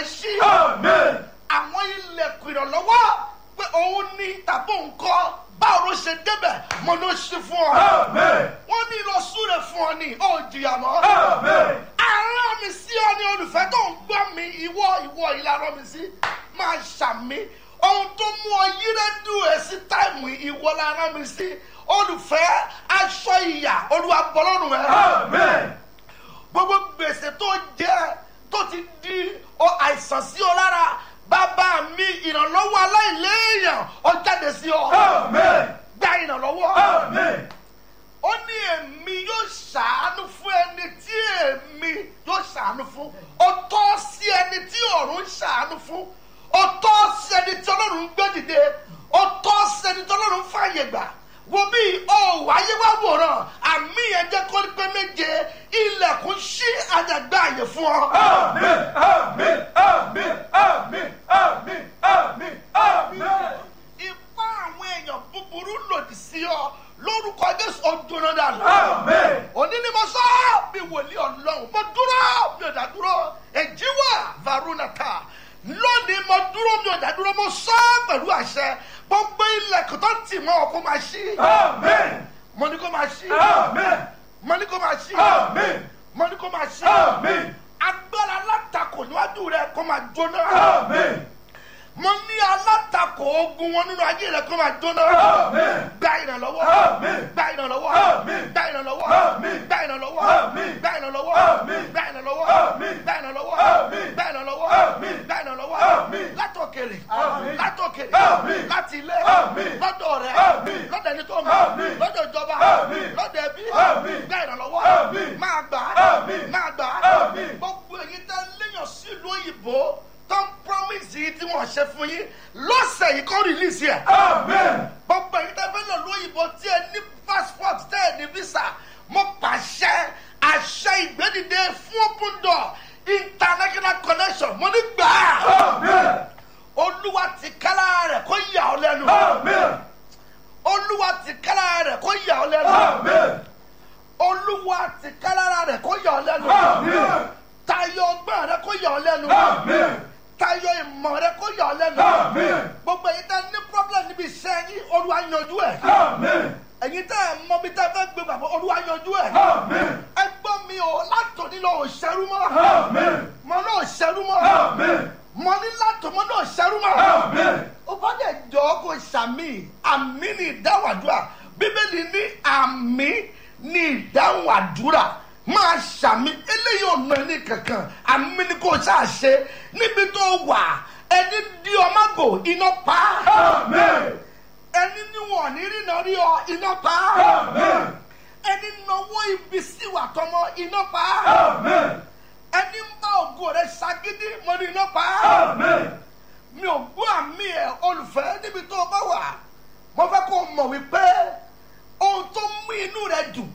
ṣí Amen. àwọn ilẹ̀kùn ìrànlọ́wọ́ pé òun ní tàbí òun kọ́ báwo ló ṣe débẹ̀ mo ló ṣe fún ọ. Amen. wọ́n ní lọ súre fún ọ ní ó jìyà mọ́. Amen. àárọ̀ mi sí ọ ní olùfẹ́ tó ń gbọ́ mi ìwọ ìwọ ìlànà mi sí máa ṣàmì ohun tó mú ọ yí rédíò ẹ sí táìmù ìwọ lára mi sí olùfẹ́ aṣọ ìyà olúwa bọ́lọ́run ẹ Amen. gbogbo gbèsè tó jẹ tó ti di ọ àìsàn sí ọ lára bàbá mi ìrànlọ́wọ́ aláìléèyàn ọ jáde sí ọ Amen. gba ìrànlọ́wọ́ Amen. ó ní èmi yóò ṣàánú fún ẹni tí èmi yóò ṣàánú fún ó tọ́ sí ẹni tí ọ̀run ń ṣàánú fún ó tọ́ sí ẹni tí ọlọ́run ń gbé dìde ó tọ́ sí ẹni tí ọlọ́run ń fààyè gbà wo bí ó wáyé wá wòran àmì yẹn jẹ́ kó pé méje ilẹ̀kùn ṣí àjàgbá àyè fún ọ. Amen. Amen. Amen. Amen. Amen. Amen. Amen. ipá àwọn èèyàn búburú lòdì sí ọ lórúkọ jésù ọdún náà dànù. Amen. òní ni mo sọ bí wòlíì ọlọ́run mo dúró mi ò dá dúró èjì wà varunata lónìí mo dúró mi ò dá dúró mo sọ pẹ̀lú àṣẹ gbogbo ilẹ̀kùn tó tì mọ́ ọ kó máa ṣí Amen. mo ní kó máa ṣí Amen. mo ní kó máa ṣí Amen. mo ní kó máa ṣí Amen. agbára alátakò níwájú rẹ kó máa jóná Amen. mo ní alátakò ogun wọn nínú ayé rẹ kó máa jóná Amen. gba ìrànlọ́wọ́ Amen. gba ìrànlọ́wọ́ Àmín. gba ìrànlọ́wọ́ Àmín. gba ìrànlọ́wọ́ Àmín. gba ìrànlọ́wọ́ Àmín. gba ìrànlọ́wọ́ Àmín. gba ìrànlọ́wọ́ Àmín. gba ìrànlọ́wọ́ Àmín. gba ìrànlọ́wọ́ Àmín. látòkèrè Àmín. látòkèrè Àmín. láti ilé Àmín. lọ́dọ̀ rẹ Àmín. lọ́dọ̀ ẹni tó mọ̀ Àmín. lọ́dọ̀ ìjọba Àmín. lọ́dọ̀ ẹbí Àmín. gba ìrànlọ́wọ́ Àmín. máa gbà Àmín. máa gbà Àmín. gbogbo èyí tẹ́ léèyàn sílùú òyìnbó tó ń promise yìí tí wọ́n ṣe fún yín lọ́sẹ̀ yìí kọ́ release yẹ Amen. gbogbo ẹ̀yin tẹ́ fẹ́ lọ lóyìnbó tí ẹ ní passport tẹ́ ẹ ní visa mo pàṣẹ àṣẹ ìgbẹ́dìde fún open door international connection mo ní gbà á Amen. olúwa ti kálá rẹ̀ kó yà ọ́ lẹ́nu Amen. olúwa ti kálá rẹ̀ kó yà ọ́ lẹ́nu Amen. olúwa ti kálá rẹ̀ kó yà ọ́ lẹ́nu Amen. tayọ ọgbọ́n rẹ̀ kó yà ọ́ lẹ́nu Amen. tayọ ìmọ̀ rẹ̀ kó yà ọ́ lẹ́nu Amen. gbogbo ẹ̀yin tẹ́ ní problem níbi iṣẹ́ yín olúwa yanjú ẹ̀. Amen. ẹ̀yin tẹ́ ẹ̀ mọ bí tẹ́ ẹ fẹ́ gbé bàbá olúwa yanjú ẹ̀. Amen. ẹ gbọ́ mi o látòní lọ ò ṣẹ́rú mọ́. Amen. mọ náà ò ṣẹ́rú mọ́. Amen. mọ ní látòmọ́ náà ò ṣẹ́rú mọ́. Amen. ó bá dẹ̀ jọ kó ṣàmì àmì ní ìdáhùn àdúrà bíbélì ní àmì ní ìdáhùn àdúrà máa ṣàmì eléyìí ò ná ẹni kankan àmì ni kò ṣáà ṣe níbi tó wà ẹni di ọmọgò iná pa Amen. ẹni níwọ̀n ní rí náà rí ọ iná pa Amen. ẹni náwó ibi síwà tọmọ iná pa Amen. ẹni ń bá ògo rẹ ṣagídí mo ní iná pa Amen. mi ò gbọ́ àmì ẹ̀ olùfẹ́ níbi tó o bá wà mo fẹ́ kó o mọ̀ wípé ohun tó mú inú rẹ dùn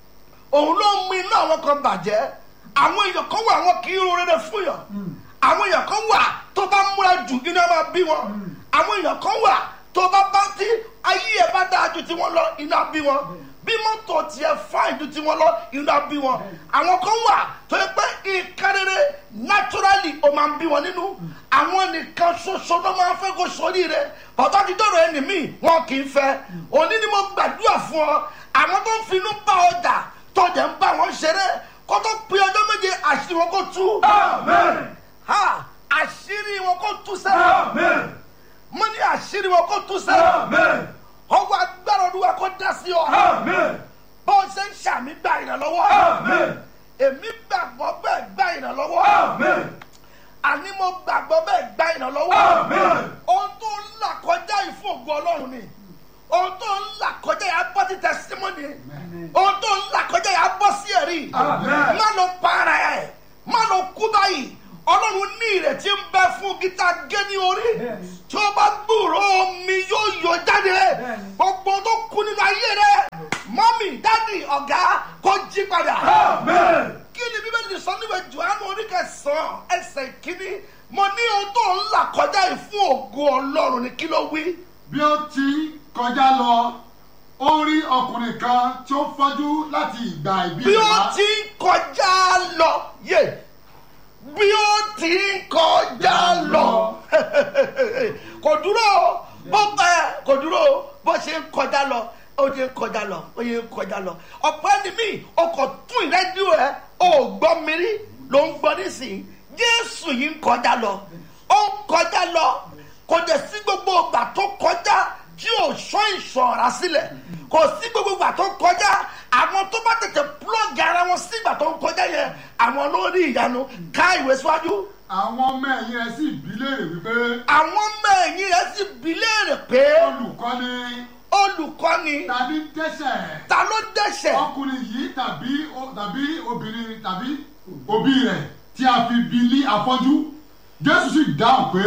òun ló mú inú àwọn kan bàjẹ́ àwọn èèyàn kan wà wọn kì í ro rere fún yàn àwọn èèyàn kan wà tó bá múra jù iná máa bí wọn àwọn èèyàn kan wà tó bá bá tí ayé ẹ bá dáa ju tiwọn lọ iná bí wọn bí mọ́tò tiẹ̀ fáìn ju tiwọn lọ iná bí wọn àwọn kan wà tó yẹ pé nǹkan rere naturally ó máa ń bí wọn nínú àwọn nìkan ṣoṣo ló máa ń fẹ́ kó sórí rẹ ọ̀tọ́ ti dọ̀rọ̀ ẹni míì wọn kì í fẹ́ òní ni mo gbàdúrà fún ọ àwọn tó ń finú bá ọjà tó jẹ́ ń bá wọn ṣeré kó tó pe ọjọ́ méje àṣírí wọn kó tú Amen. ha àṣírí wọn kó tú sẹ́ Amen. mo ní àṣírí wọn kó tú sẹ́ Amen. ọwọ́ agbára olúwa kó dá sí ọ Amen. bó o ṣe ń ṣàmì gba ìrànlọ́wọ́ Amen. èmi gbàgbọ́ bẹ́ẹ̀ gba ìrànlọ́wọ́ Amen. àní mo gbàgbọ́ bẹ́ẹ̀ gba ìrànlọ́wọ́ Amen. ohun tó ń là kọjá yìí fún ògo ọlọ́run ni ohun tó ń là kọjá yìí á bọ́ sí tẹsítímọ́nì ohun tó ń là kọjá yìí á bọ́ sí ẹ̀rí Amen. má lọ para ẹ̀ má lọ kú báyìí ọlọ́run ní ìrètí ń bẹ fún gíta gé ní orí tí ó bá gbúrò omi yóò yọ jáde gbogbo tó kú nínú ayé rẹ mọ́mì dádì ọ̀gá kó jí padà Amen. kí ni bíbélì sọ níwèé johannu oníkẹsàn ẹsẹ̀ kínní mo ní ohun tó ń là kọjá yìí fún ògo ọlọ́run ni kí ló wí. bí ó ti kọjá lọ ó rí ọkùnrin kan tí ó fọ́jú láti ìgbà ìbí bí rẹ̀ ó wá. ti ń kọjá lọ yé bí ó ti ń kọjá ó yẹ kọjá lọ ọ̀pọ̀ ẹni mi ọkọ̀ tún ìrẹ́díò ẹ ò gbọ́ mi rí ló ń gbọ́ nísìnyí jésù yìí ń kọjá lọ ó ń kọjá lọ kò dẹ̀ sí gbogbo ìgbà tó kọjá tí ò sọ ìṣọ̀ra sílẹ̀ kò sí gbogbo ìgbà tó kọjá àwọn tó bá tètè plọ́ọ̀gì ara wọn sí ìgbà tó ń kọjá yẹn àwọn ló rí ìyanu ká ìwé síwájú àwọn ọmọ ẹ̀yìn rẹ̀ sì bí léèrè wípé àwọn ọmọ ẹ̀yìn rẹ̀ sì bi léèrè pé olùkọ́ni olùkọ́ni tàbí dẹ́sẹ̀ ta ló dẹ́sẹ̀ ọkùnrin yìí tàbí o- tàbí obìnrin tàbí òbí rẹ̀ tí a fi bí ní afọ́jú jésù sì dáhùn pé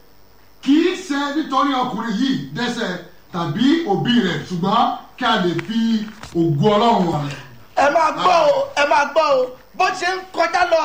kì í ṣe nítorí ọkùnrin yìí dẹ́sẹ̀ tàbí òbí rẹ̀ ṣùgbọ́n kí a lè fi ògo ọlọ́run hàn. ẹ máa gbọ́ o ẹ máa gbọ́ o bó ṣe ń kọjá lọ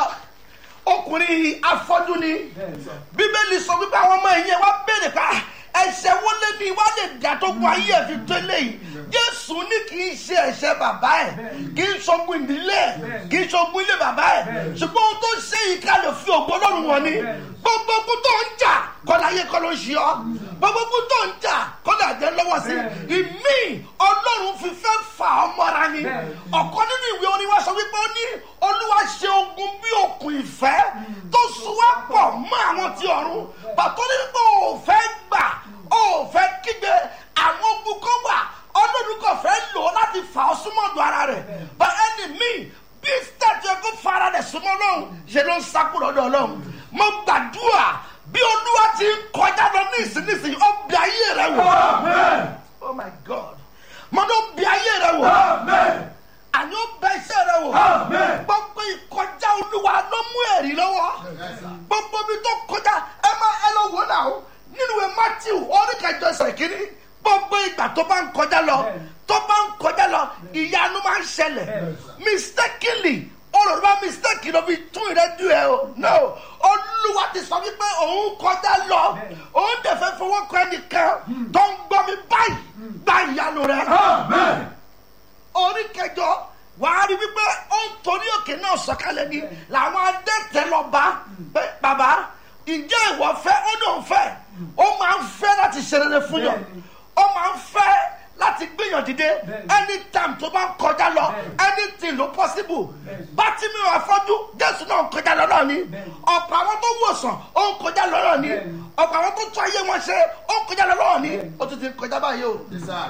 ọkùnrin afọ́jú ni bíbélì sọ wípé àwọn ọmọ ẹ̀yìn ẹ̀ wá béèrè pa ẹ̀ṣẹ̀ wo lé ní wá lè dà tó gun ayé ẹ̀ fi tó eléyìí jésù ní kì í ṣe ẹ̀ṣẹ̀ bàbá ẹ̀ kì í ṣogun ìdílé ẹ̀ kì í ṣogun ilé bàbá ẹ̀ ṣùgbọ́n ohun tó ṣe yìí ká lè fi ògbó ọlọ́run wọn ni gbogbo ogun tó ń jà kọ́ láyé kọ́ ló ń ṣe ọ́ gbogbo ogun tó ń jà kọ́ lè jẹ́ lọ́wọ́ sí ìmí ọlọ́run fi fẹ́ fà ọ́ mọ́ra ni ọ̀kan nínú ìwé orin wa sọ wípé ó ní olúwa ṣe ogun bí òkun ìfẹ́ tó so wá pọ̀ mọ́ àwọn ti ọ̀run pàtó ní pé ò fẹ́ gbà ò fẹ́ kígbe àwọn ogun kan wà ọlọ́run kò fẹ́ lò ó láti fà ọ́ súnmọ́ ọ̀dọ̀ ara rẹ̀ but ẹni míì bí sítẹ̀tì ẹ̀kọ́ fara rẹ̀ súnmọ́ ọlọ́run ṣe ló ń sákúrò ọ̀dọ̀ ọlọ́run mo gbàdúrà bí olúwa ti ń kọjá lọ ní ìsinísìnyí ó bí ayé rẹ wò Amen. oh my god mo ló bí ayé rẹ wò Amen. àní ó bẹ iṣẹ́ rẹ wò Amen. gbogbo ìkọjá olúwa ló mú ẹ̀rí lọ́wọ́ gbogbo ibi tó kọjá ẹ má ẹ lọ wò náà nínú ìwé matthew orí kẹjọ ẹsẹ̀ kínní gbogbo ìgbà tó bá ń kọjá lọ tó bá ń kọjá lọ ìyanu máa ń ṣẹlẹ̀ mistakenly olùrọ̀ mistake ló fi tún ìrẹ́jú ẹ o no olúwa ti sọ wípé òun kọjá lọ òun dẹ̀ fẹ́ fọwọ́ kọ ẹnìkan tó ń gbọ́ mi báyìí gba ìyanu rẹ Amen. orí kẹjọ wàá rí wípé ó ń torí òkè náà sọ̀kalẹ̀ ni làwọn adẹ́tẹ̀ lọ bá pé bàbá ǹjẹ́ ìwọ fẹ́ ó ní òun fẹ́ ó máa ń fẹ́ láti ṣe rere fún yàn ó máa ń fẹ́ láti gbìyàn dìde anytime tó bá ń kọjá lọ anything ló possible bátìmí àfọ́jú jésù náà ń kọjá lọ náà ni ọ̀pọ̀ àwọn tó wòsàn ó ń kọjá lọ náà ni ọ̀pọ̀ àwọn tó tún ayé wọn ṣe ó ń kọjá lọ náà ni ó tún ti ń kọjá báyìí o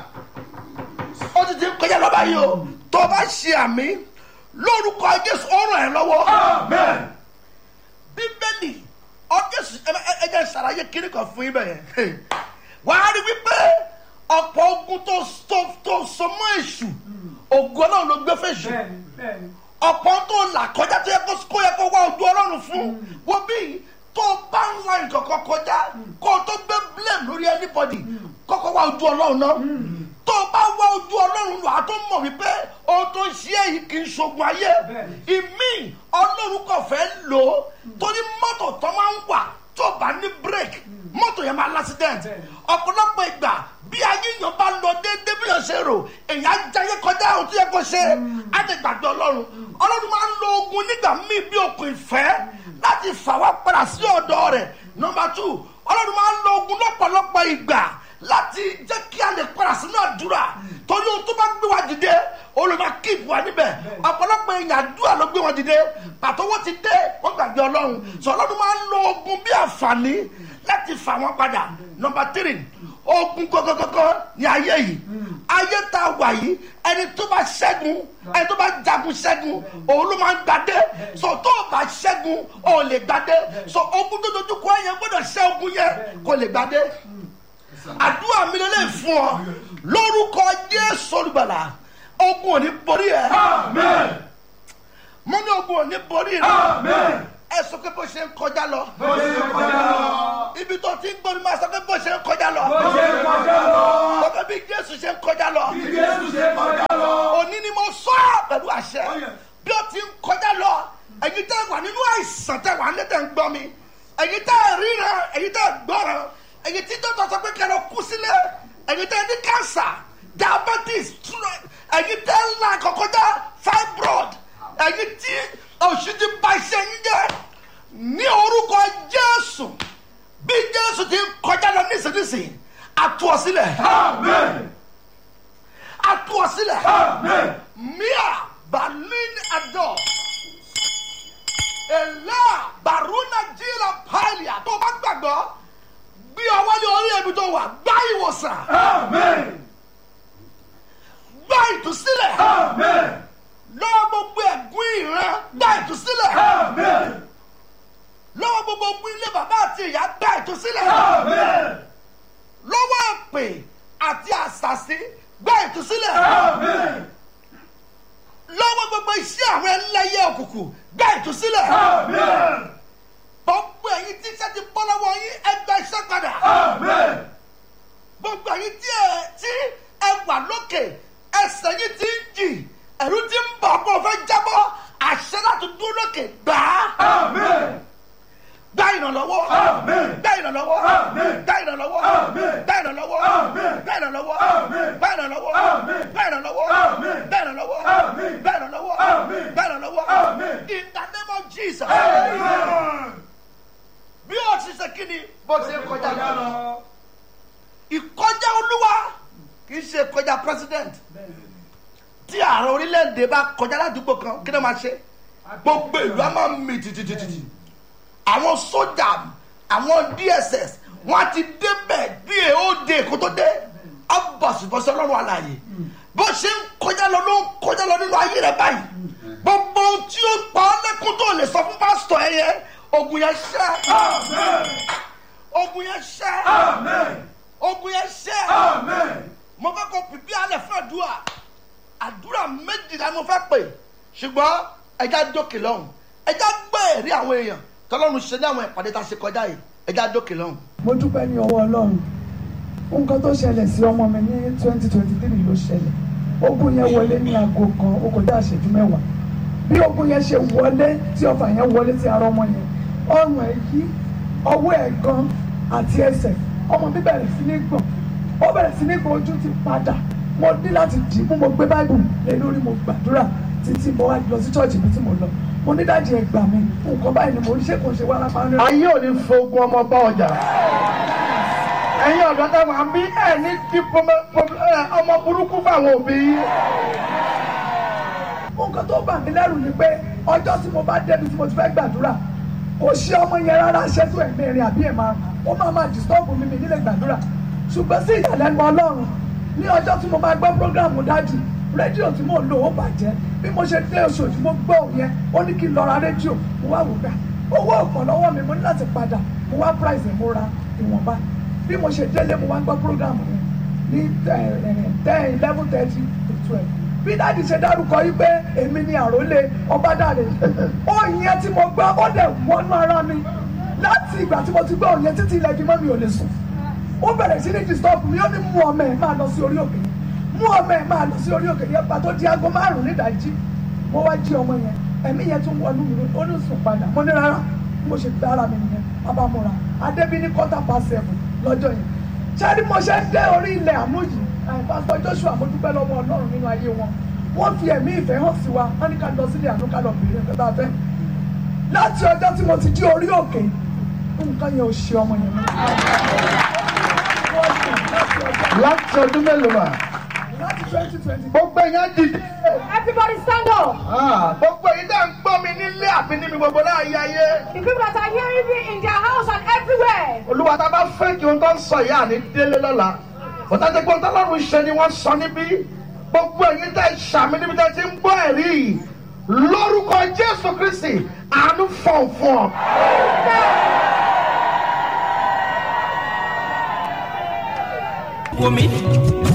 ó ti ti ń kọjá lọ báyìí o tó o bá ṣe àmì lórúkọ jésù ó ràn ẹ́ lọ́wọ́ Amen. bíbélì ọjọ́sù ẹjẹ ṣàlàyé kiri kan fún ibẹ̀ yẹn wàá rí wípé ọ̀pọ̀ ogun tó tó tó so mọ́ èṣù ògùn náà ló gbé fèṣù bẹ́ẹ̀ni bẹ́ẹ̀ni ọ̀pọ̀ tó là kọjá tó yẹ kó kó yẹ kó wá ojú ọlọ́run fún wo bí tó o bá ń la nǹkan kan kọjá kó o tó gbé blame lórí anybody kọ́kọ́ wá ojú ọlọ́run náà tó o bá wá ojú ọlọ́run lọ àtọ́ mọ̀ wípé ohun tó ń ṣe èyí kì í ṣogun ayé ìmí ọlọ́run kò fẹ́ lò ó torí mọ́tò tó máa ń wà tó o bá ní break mọ́tò yẹn máa l'accident ọ̀pọ̀lọpọ̀ ìgbà bí ayé yẹn bá lọ déédéé bí yẹn ṣe rò èèyàn á jayé kọjá ohun tó yẹ kó ṣe á ti gbàgbé ọlọ́run ọlọ́run máa ń lo ogun nígbà míì bí okùn ìfẹ́ láti fà wá padà sí ọ̀dọ̀ rẹ̀ nọmba two ọlọ́run máa ń lo ogun lọ́pọ̀lọpọ̀ ìgbà láti jẹ́ kí a lè padà sínú àdúrà torí ohun tó bá gbé wa dìde olùmọ̀ kíìpù wa níbẹ̀ ọ̀pọ̀lọpọ̀ èèyàn àdúrà ló gbé wọn dìde pàtó wọ́n ti dé wọ́n gbàgbé ọlọ́run sọ ọlọ́run máa ń lo ogun bí àǹfààní láti fà wọ́n padà nọmba three ogun gọgọgọgọ ní ayé yìí ayé tá a wà yìí ẹni tó bá ṣẹ́gun ẹni tó bá jagun ṣẹ́gun òun ló máa ń gbadé so tó o bá ṣẹ́gun o ò lè gbadé so ogun tó dojú kọ yẹn gbọ́dọ̀ ṣẹ́ ogun yẹn kò lè gbadé àdúrà mi lè fún ọ lórúkọ jésù olùgbàlà ogun ò ní borí ẹ Amen. mo ní ogun ò ní borí rẹ Amen. ẹ sọ pé bó ṣe ń kọjá lọ Bó ṣe ń kọjá lọ. ibi tó ti ń gbóni máa sọ pé bó ṣe ń kọjá lọ Bó ṣe ń kọjá lọ. sọ bí jésù ṣe ń kọjá lọ Bí Jésù ṣe kọjá lọ. òní ni mo sọ ọ́ pẹ̀lú àṣẹ bí ó ti ń kọjá lọ ẹ̀yin tẹ́ wà nínú àìsàn tẹ́ wà nílẹ̀ tẹ́ ń gbọ́ mi ẹ̀yin tẹ́ ríran ẹ̀yin tẹ́ gbọ́ràn ẹ̀yin tí tó tọ́sọ pé kẹlẹ́ kú sílẹ̀ ẹ̀yin tẹ́ ní cancer diabetes stroke, ẹ̀yin tẹ́ ńlá kọ̀kọ́já fibroid ẹ̀yin tí oṣù ti ba iṣẹ́ yín jẹ́ ní orúkọ jésù bí jésù ti ń kọjá lọ nísinsìnyí àtúwọ̀ sílẹ̀ Amen. á tú ọ sílẹ̀ Amen. mia balin adọ ẹlẹ baruna jila pailia tó o bá gbàgbọ́ gbé ọwọ́ ní orí ẹbí tó wà gbá ìwòsàn Amen. gbá ìtúsílẹ̀ Amen. lọ́wọ́ gbogbo ẹ̀gún ìran gbá ìtúsílẹ̀ Amen. lọ́wọ́ gbogbo ogun ilé bàbá àti ìyá gbá ìtúsílẹ̀ Amen. lọ́wọ́ èpè àti àṣàṣì gbá ìtúsílẹ̀ Amen. lọ́wọ́ gbogbo iṣẹ́ àwọn ẹlẹ́yẹ òkùnkùn gbá ìtúsílẹ̀ Amen. gbogbo ẹ̀yin tí iṣẹ́ ti bọ́ lọ́wọ́ yín ẹgbẹ́ iṣẹ́ padà Amen. gbogbo ẹ̀yin tí ẹ tí ẹ wà lókè ẹsẹ̀ yín ti ń jì ẹ̀rú ti ń bọ̀ ọkọ̀ fẹ́ jábọ́ àṣẹ láti dúró lókè gbà á Amen. gbá ìrànlọ́wọ́ Amen. gbá ìrànlọ́wọ́ Amen. gbá ìrànlọ́wọ́ Amen. gbá ìrànlọ́wọ́ Amen. gbá ìrànlọ́wọ́ Amen. gbá ìrànlọ́wọ́ Amen. gbá ìrànlọ́wọ́ Amen. gbá ìrànlọ́wọ́ Amen. gbá ìrànlọ́wọ́ Amen. gbá ìrànlọ́wọ́ Amen. in the name of Jesus Amen. bí o ti ṣe kí ni bó ti ń kọjá Kọjá lọ lọ. ìkọjá olúwa kì í ṣe kọjá president tí ààrẹ orílẹ̀-èdè bá kọjá ládùúgbò kan kí ló máa ṣe gbogbo ìlú á máa mì tìtìtìtì àwọn sójà àwọn dss wọn ti débẹ̀ bí èèóde kó tó dé abọ̀sibọ̀sẹ̀ ọlọ́run àlàyé bó ṣe ń kọjá lọ ló ń kọjá lọ nínú ayé rẹ báyìí gbogbo ohun tí ó pa ọ́ lẹ́kún tó lè sọ fún pásítọ̀ ẹ yẹ ogun yẹn ṣẹ́ Amen. ogun yẹn ṣẹ́ Amen. ogun yẹn ṣẹ́ Amen. mo fẹ́ kó pípí alẹ́ fún àdúrà àdúrà méjìlá mo fẹ́ pè ṣùgbọ́n ẹja dókè lọ́hùn ẹja gbọ́ ẹ̀rí àwọn èèyàn tọ́lọ́run ṣe ní àwọn ìpàdé tá a ṣe kọjá yìí ẹja dókè lọ́hùn. mo dúpẹ́ ní ọwọ́ ọlọ́run nǹkan tó ṣẹlẹ̀ sí ọmọ mi ní twenty twenty three ló ṣẹlẹ̀ ogun yẹn wọlé ní aago kan ó kọjá àṣẹjú mẹ́wàá bí ogun yẹn ṣe wọlé tí ọfà yẹn wọlé sí ara ọmọ yẹn ọrùn ẹ̀ yí ọwọ́ ẹ̀ gan àti ẹsẹ̀ ọmọ mi bẹ̀rẹ̀ sí ní gbọ̀n ó bẹ̀rẹ̀ sí ní gbọ̀n ojú ti padà mo ní láti dì í mú mo gbé báìbù lé lórí mo gbàdúrà títí mo wá lọ sí chọ́ọ̀chì mi tí mo lọ mo ní dájú ẹ gbà mí nǹkan báyìí ni mo ń ṣe kò ṣe wá lápá rẹ. ayé ò ní fogun ọmọ bá ọjà ẹ̀yin ọ̀dọ́ táwọn àmì ẹ̀ ní kí ọmọ burúkú fáwọn òbí yín. nǹkan tó bà mí lẹ́rù ni pé ọjọ́ tí mo bá débi tí mo ti fẹ́ gbàdúrà kò ṣe ọmọ yẹn rárá ṣẹ́tù ẹ̀mí rìn àbí ẹ̀ máa ó máa máa disturb mi mi nílé gbàdúrà ṣùgbọ́n sí ìyàlẹ́nu ọlọ́run ní ọjọ́ tí mo máa gbọ́ prógráàmù dájì rédíò tí mò ń lò ó bàjẹ́ bí mo ṣe dé oṣooṣù mo gbọ́ òun yẹn ó ní kí n lọ ra rédíò mo wá wò gbà owó ọ̀pọ̀ lọ́wọ́ mi mo ní láti padà mo wá price mo ra ìwọ̀nba bí mo ṣe délé mo wá gbọ́ prógráàmù yẹn ní ten eleven thirty to twelve bí dáàdi ṣe dárúkọ yìí pé èmi ni àròlé ọbádàrẹ òyìn yẹn tí mo gbọ́ ó dẹ̀ wọnú ara mi láti ìgbà tí mo ti gbọ́ òyìn yẹn títí ilẹ̀ ìgbìmọ̀ mi ò lè sùn ó bẹ̀rẹ̀ sí ní disturb mi ó ní mú ọmọ ẹ̀ máa lọ sí orí òkè yẹn mú ọmọ ẹ̀ máa lọ sí orí òkè yẹn pàtó di aago márùn nídàájí mo wá jí ọmọ yẹn ẹ̀mí yẹn tún wọnú mi ó ní sùn padà mo ní rárá mo ṣe gbé ara mi nìyẹn abamora adébí ní quarter past seven lọ́jọ́ yẹn ṣáàrí mo ṣe ń dé orí ilẹ̀ àánú yìí pásítọ̀ joshua mo dúpẹ́ lọ́wọ́ ọlọ́run nínú ayé wọn wọ́n fi ẹ̀mí ìfẹ́ hàn sí wa wọ́n ní ká lọ sílé àánú ká lọ bèrè ẹ̀fẹ́ bá fẹ́ láti ọjọ́ tí mo ti jí orí òkè nǹkan yẹn ò ṣe ọmọ yẹn mọ́. láti ọdún mélòó mà láti twenty twenty gbogbo èèyàn dìde Everybody stand up. Ah, gbogbo èyí dá ń gbọ́ mi nílé àbí níbi gbogbo láàyè ayé The people that are hearing me in their house and everywhere. olúwa tá a bá fẹ́ kí ohun tó ń sọ yìí àní délé lọ́la bọ́tà tí gbọ́n tọ́lọ́run ṣe ni wọ́n sọ níbí gbogbo èyí tẹ̀ ṣàmì níbi tẹ̀ ti ń gbọ́ ẹ̀rí yìí lórúkọ jésù kristi àánú fọ̀nfọ̀n. wò mí